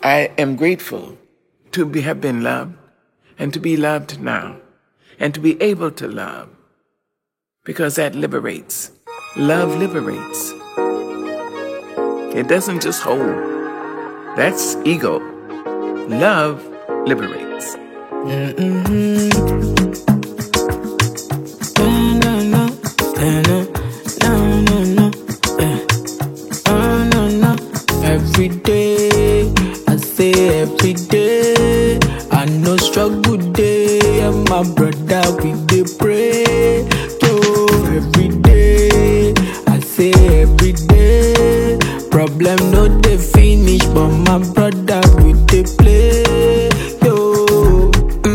I am grateful to be, have been loved and to be loved now and to be able to love because that liberates. Love liberates. It doesn't just hold. That's ego. Love liberates. Every day, I say every day, I know struggle day, and my brother we dey pray. Yo, every day, I say every day, problem no dey finish, but my brother we dey play. Yo,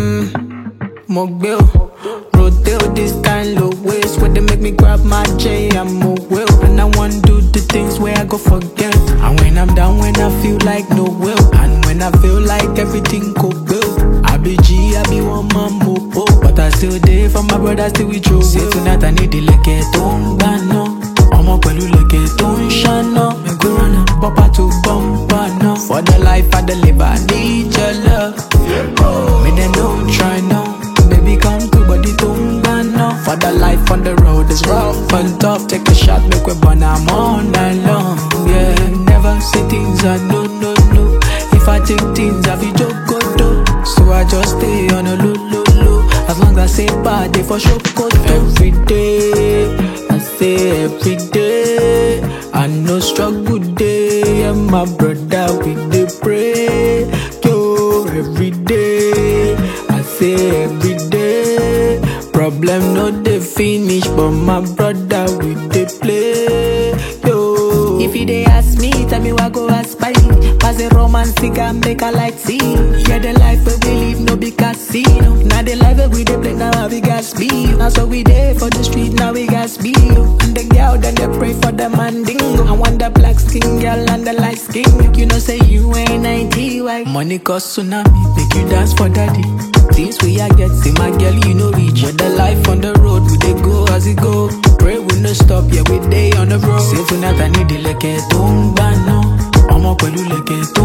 mm, mo gbé o, rotate this kind of ways where they make me grab my J, I'm a will, and I want do the things where I go forget. And when I'm down, when I feel like no will, and when I feel like everything go well, I be G, I be one man mopo, but I still there for my brother, still with you. Say tonight I need the leke tó ń gbà náà, ọmọ pẹ̀lú leke tó ń ṣáná, mẹ́gbẹ́rán náà, bọ́pá tó bọ́m̀bà náà. For the life I deliver, I need your love. Me they don't try now, baby come through, body tó ń gbà náà. For the life on the road is rough and tough, take a shot, make we burn am all night long. Yeah, never say things I no no no. If I take things I feel joke go do. So I just stay on a low low low. As long as I say bad, they for sure go Every day, I say every day. I know struggle day, and my brother we dey pray. Yo, every day, I say every day. Problem no dey finish, but my brother we dey play. Yo, if you dey ask me, tell me what go ask by. Pass a romance, cigar, make a light see. Yeah, the life we we live no be casino. Now the life that we dey play now we got speed. Now so we dey for the street, now we got speed. And the girl then they pray for the mandingo. I want the black skin girl and the light skin. Make you know say you ain't 90 white. Money cause tsunami, make you dance for daddy. Things we I get, see my girl, you know reach. With the life on the road, we dey go as it go. Pray we no stop, yeah we dey on the road. Say tonight I need the leke tó ń gbà náà, ọmọ pẹ̀lú leke tó